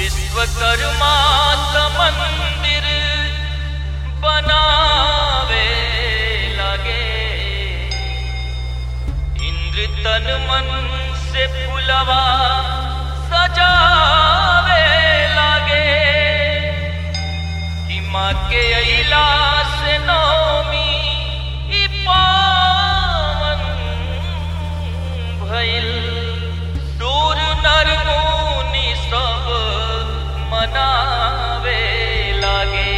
विश्वकर्मा त मंदिर बनावे लगे इंद्र तन मन से फुलवा सजावे लगे कि माँ के अला से नौमी ई पावन भइल दूर नर मुनि सब मनावे लागे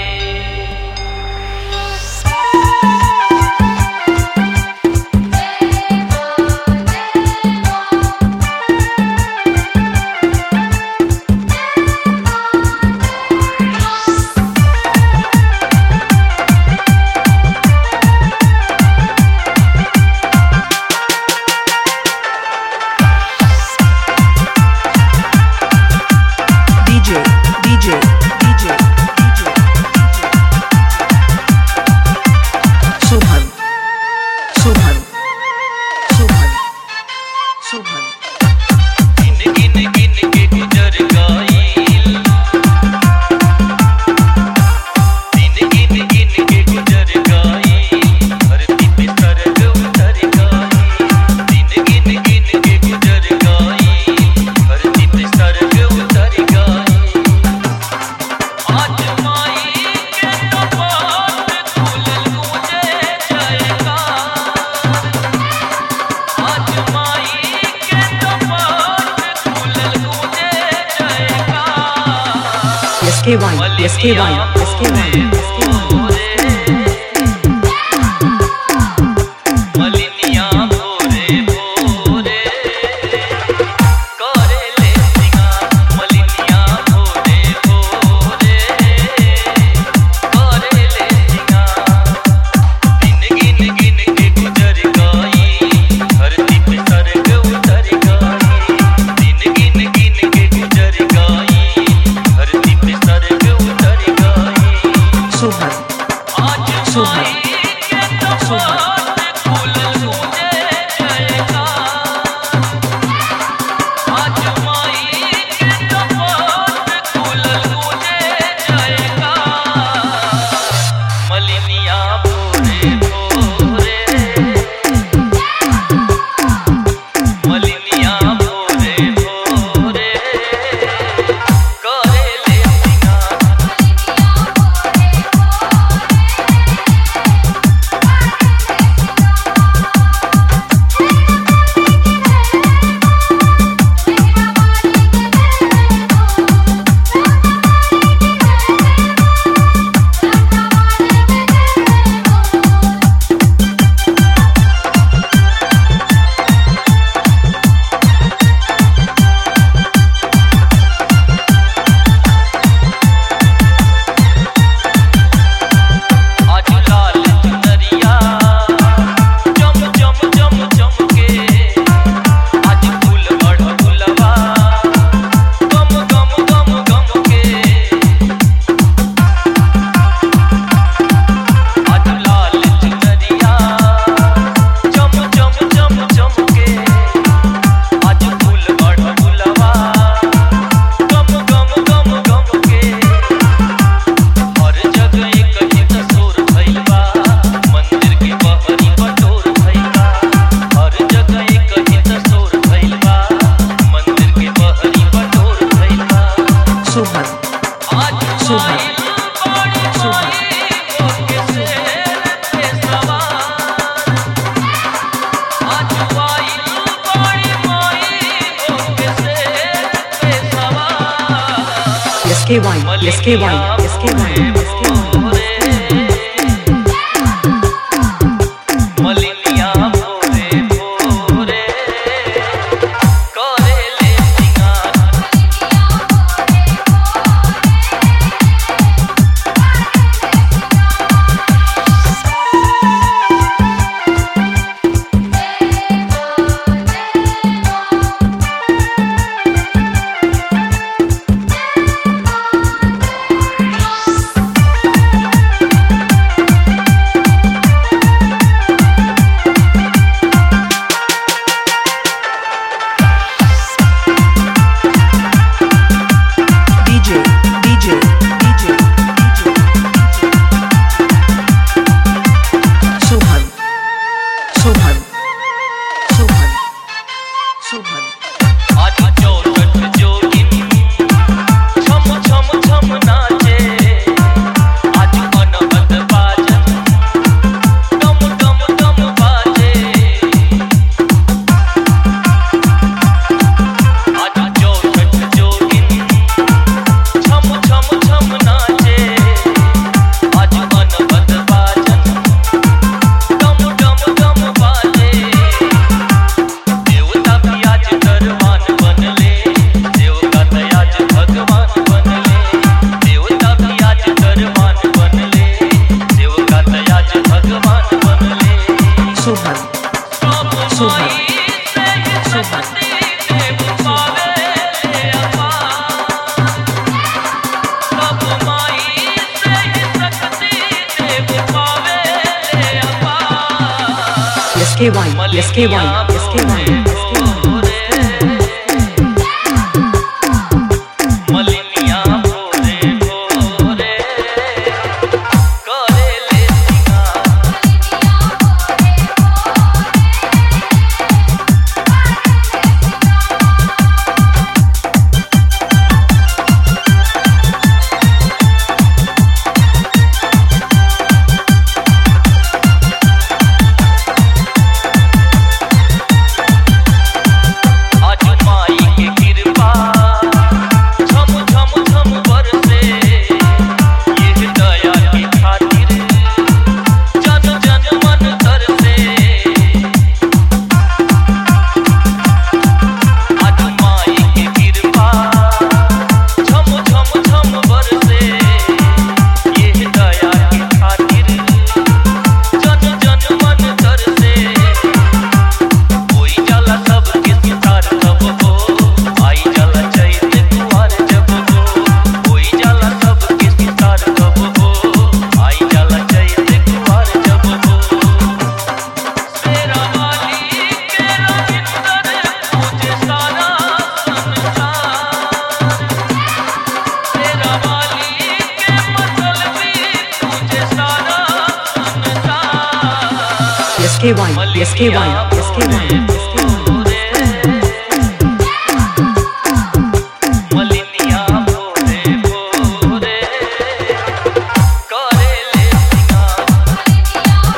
DJ, DJ, DJ, DJ, Subhan, Subhan, Subhan, Subhan. गिन गिन गिन के गुजर गईल दिन गिन गिन के गुजर गईल धरती पे सरग उतर गईल दिन गिन गिन के गुजर गईल धरती पे सरग उतर गईल आज माई के कपाट खुलल गूंजे जयकार आज माई के कपाट खुलल गूंजे जयकार SKY, SKY, SKY, SKY. मलिनिया भोरे भोरे करे ले सिंगार मलिनिया भोरे भोरे करे ले सिंगार दिन गिन गिन के गुजर गई धरती पे सरग उतर गई दिन गिन गिन के गुजर गई धरती पे सरग उतर गई Subhan, आज Subhan. माई के कपाट खुलल गूंजे जयकार आज माई के कपाट खुलल गूंजे जयकार मलिनिया भोरे भोरे मलिनिया भोरे भोरे करे ले सिंगार आज लाल चुनरिया चम चम चम चमके आज फूल बढ़ फुलवा गम गम गम गम के आज लाल चुनरिया चम चम चम चमके आज फूल बढ़ फुलवा गम गम गम गम के हर जगह एक ही तस्वीर भइल बा मंदिर के बहरी बटोर भइल बा हर जगह एक ही तस्वीर भइल बा मंदिर के बहरी बटोर भइल बा Subhan, आज Subhan. माइल बड़ी Subhan. माई होके शेर पे सवार आज माइल बड़ी माई होके शेर पे सवार SKY, SKY, SKY, SKY. मलिनिया भोरे भोरे करे ले सिंगार Subhan. Subhan. Subhan. आज चौसठ जोगिन छम छम छम नाचे आज अनहद बाजन डम डम डम बाजे आज चौसठ जोगिन छम छम छम नाचे आज अनहद बाजन डम डम डम बाजे देवता भी आज दरबान बनले देवता तो आज भगवान बनले देवता भी आज दरबान बनले देवता तो आज भगवान बनले Subhan. सब Subhan. माई से ही Subhan. शक्ति देव पावे ले अपार सब माई से ही शक्ति देव पावे ले अपार SKY. SKY. SKY. मलिनिया भोरे भोरे करे ले सिंगार आज माई के कृपा झम झम झम बरसे ये दया की खातिर जन जन मन तरसे आज माई के कृपा झम झम झम बरसे ये दया की खातिर जन जन मन तरसे कोई जाला सब के सितार सब हो आई जाला चैत दुआर जब हो कोई जाला सब के सितार सब हो आई जाला चैत दुआर जब हो तेरा वाली के रविंदर मुझे सारा संसार तेरा वाली के मतलबी मुझे सारा संसार SKY. SKY. SKY. मलिनिया भोरे भोरे करे ले सिंगार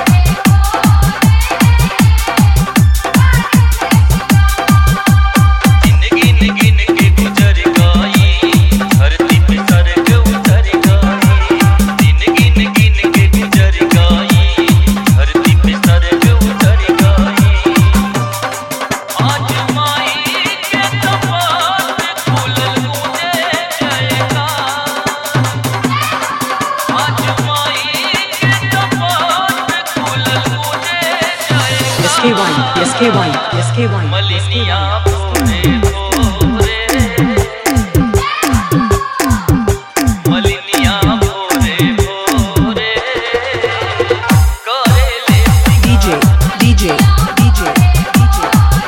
जिंदगी गिन के गुजर गई धरती पे सरग उतर गई जिंदगी गिन के गुजर गई धरती पे सरग उतर गई आज माई के कपाट खुलल मुझे जयकार आज माई के कपाट खुलल मुझे जयकार SKY. SKY. SKY. मलिनिया भोरे भोरे मलिनिया भोरे भोरे करे ले DJ. DJ. DJ. DJ.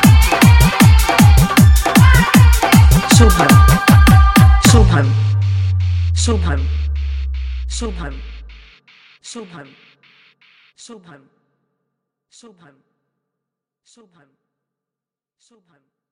Subhan. Subhan. Subhan. Subhan. Subhan. Subhan. Subhan. Subhan. Subhan.